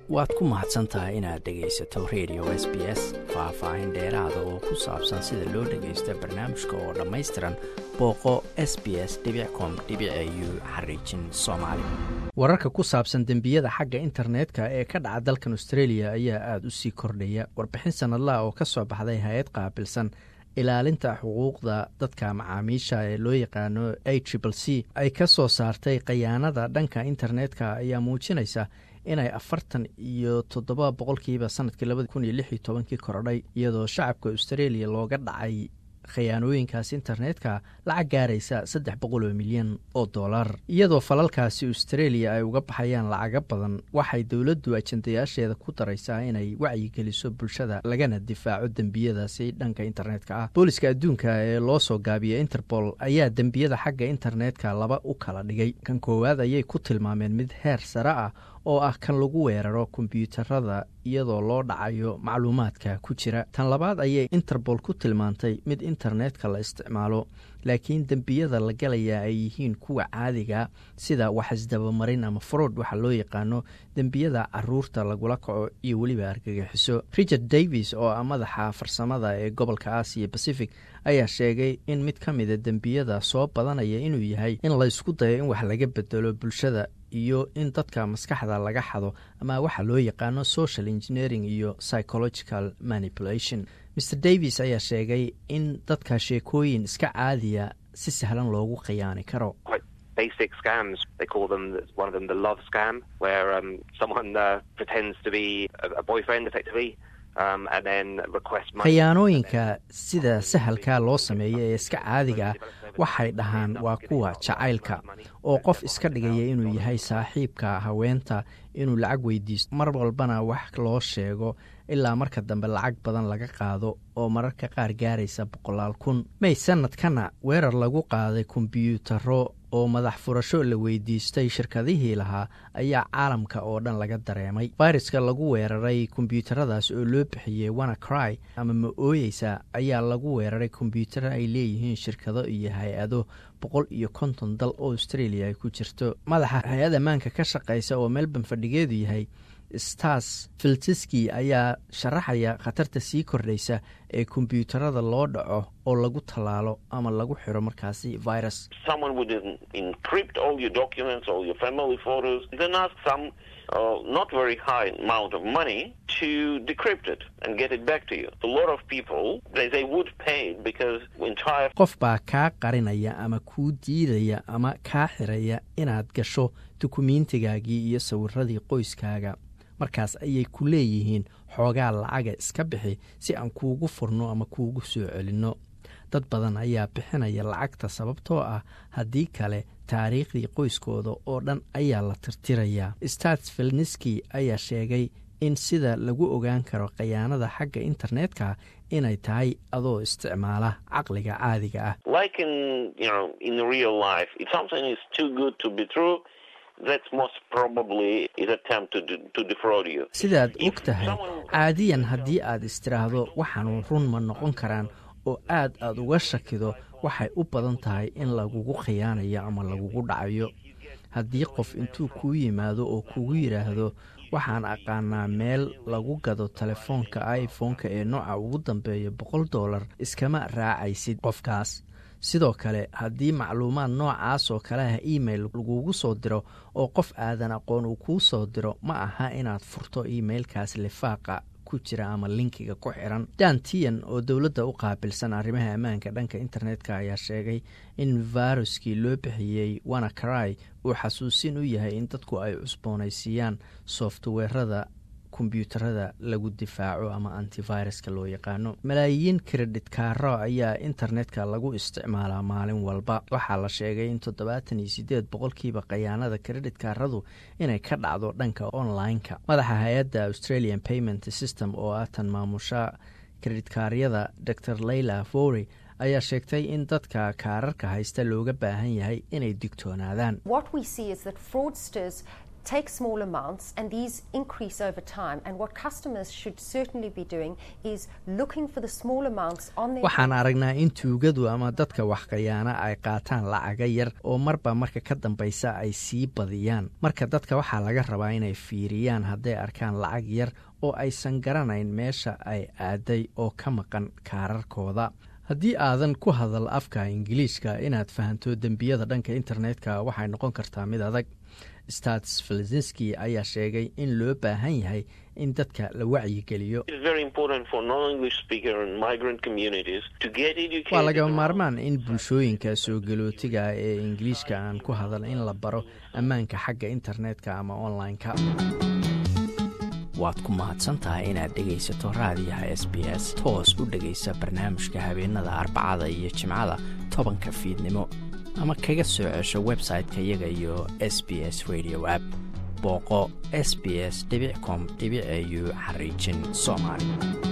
waad ku mahadsan tahay inaad dhegaysato radio s b s faah-faahin dheeraada oo ku saabsan sida loo dhagaysto barnaamijka oo dhammaystiran booqo s b s com u xariijin soomaali wararka ku saabsan dembiyada xagga internetka ee ka dhaca dalkan australia ayaa aada u sii kordhaya warbixin sanadlaha oo ka soo baxday hay-ad qaabilsan ilaalinta xuquuqda dadka macaamiisha ee loo yaqaano a tripl c ay ka soo saartay khayaanada dhanka internetka ayaa muujinaysa inay afartan iyo toddoba boqolkiiba sanadkii labadi kun iyo lix iyo tobankii korodhay iyadoo shacabka australia looga dhacay khayaanooyinkaas internetka lacag gaaraysa saddex boqol oo milyan oo dollar iyadoo falalkaasi australia ay uga baxayaan lacaga badan waxay dowladdu ajandayaasheeda ku daraysaa inay wacyigeliso bulshada lagana difaaco dembiyadaasi dhanka internetka ah booliska adduunka ee loo soo gaabiya interpol ayaa dembiyada xagga internetka laba u kala dhigay kan koowaad ayay ku tilmaameen mid heer sare ah oo ah kan lagu weeraro kombyuutarada iyadoo loo dhacayo macluumaadka ku jira tan labaad ayay interpol ku tilmaantay mid internetka la isticmaalo laakiin dembiyada la galayaa ay yihiin kuwa caadiga sida wax isdabamarin ama frood waxa loo yaqaano dembiyada caruurta lagula kaco iyo weliba argagixiso richard davis oo ah madaxa farsamada ee gobolka aasiya pacific ayaa sheegay in mid ka mida dembiyada soo badanaya inuu yahay in laysku dayo in wax laga bedelo bulshada iyo in dadka maskaxda laga xado ama waxa loo yaqaano social engineering iyo psychological manipulation mr davis ayaa sheegay in dadka sheekooyin iska caadiya si sahlan loogu khiyaani karo basic scams. They call them one of them the love scam, where um, someone uh, pretends to be a, a boyfriend, effectively. khayaanooyinka sida sahalka loo sameeyo ee iska caadiga ah waxay dhahaan waa kuwa jacaylka oo qof iska dhigaya inuu yahay saaxiibka haweenta inuu lacag weydiisto mar walbana wax loo sheego ilaa marka dambe lacag badan laga qaado oo mararka qaar gaaraysa boqolaal kun may sanadkana weerar lagu qaaday kombyuutaro oo madax furasho la weydiistay shirkadihii lahaa ayaa caalamka oo dhan laga dareemay fayraska lagu weeraray kombyuutaradaas oo loo bixiyey wana cry ama ma ooyeysa ayaa lagu weeraray kombyuutaro ay leeyihiin shirkado iyo hay-ado boqol iyo konton dal oo australia ay ku jirto madaxa hay-ad ammaanka ka shaqeysa oo melbourne fadhigeedu yahay stars filtiski ayaa sharaxaya khatarta sii kordhaysa ee kombyuutarada loo dhaco oo lagu tallaalo ama lagu xiro markaasi virus not very high amount of money to decrypt it and get it back to you. A lot of people they, they would pay because entire qof baa kaa qarinaya ama kuu diidaya ama kaa xiraya inaad gasho dukumiintigaagii iyo sawiradii qoyskaaga markaas ayay ku leeyihiin xoogaa lacaga iska bixi si aan kuugu furno ama kuugu soo celinno dad badan ayaa bixinaya lacagta sababtoo ah haddii kale taariikhdii qoyskooda oo dhan ayaa la tirtirayaa stats filniski ayaa sheegay in sida lagu ogaan karo khayaanada xagga internetka inay tahay adoo isticmaala caqliga caadiga ah sidaad og tahay caadiyan haddii aad istiraahdo waxaanu run ma noqon karaan oo aad aad uga shakido waxay u badan tahay in lagugu khiyaanayo ama lagugu dhacayo haddii qof intuu kuu yimaado oo kugu yidhaahdo waxaan aqaanaa meel lagu gado telefoonka iphone-ka ee nooca ugu dambeeya boqol dollar iskama raacaysid qofkaas sidoo kale haddii macluumaad noocaas oo kale ah email lagugu soo diro oo qof aadan aqoon uu kuu soo diro ma aha inaad furto emailkaas lifaaqa ku jira ama linkiga ku xiran dan tian oo dowladda u qaabilsan arrimaha ammaanka dhanka internetka ayaa sheegay in viruskii loo bixiyey wana cry uu xasuusin u yahay in dadku ay cusboonaysiiyaan softweerada kombyuutarada lagu difaaco ama antiviruska loo yaqaano malaayiin kredit kaaro ayaa internetka lagu isticmaalaa maalin walba waxaa la sheegay in toddobaatan iyo sideed boqolkiiba khayaanada kredit kaaradu inay ka dhacdo dhanka online-ka madaxa hay-adda australian payment system oo ah tan maamusha kreditkaryada dor leila fory ayaa sheegtay in dadka kaararka haysta looga baahan yahay inay digtoonaadaan take small amounts and these increase over time. And what customers should certainly be doing is looking for the small amounts on their. waxaan aragnaa in tuugadu ama dadka waxkhayaana ay qaataan lacaga yar oo marba marka ka dambaysa ay sii badiyaan marka dadka waxaa laga rabaa inay fiiriyaan hadday arkaan lacag yar oo aysan garanayn meesha ay aaday oo ka maqan kaararkooda haddii aadan ku hadal afka ingiliishka inaad fahanto dembiyada dhanka internetka waxay noqon kartaa mid adag stats filisinski ayaa sheegay in loo baahan yahay in dadka la wacyigeliyo It's very important for non-English speaker and migrant communities to get educated. waa lagama around maarmaan in bulshooyinka soo galootiga ee ingiliishka aan ku hadal in la baro ammaanka xagga internetka ama online-ka waad ku mahadsantahay inaad dhegaysato raadiyaha s b s toos u dhegaysa barnaamijka habeenada arbacada iyo jimcada tobanka fiidnimo ama kaga soo cesho website-ka iyaga iyo s b s radio app booqo s b s com au xariijin soomaali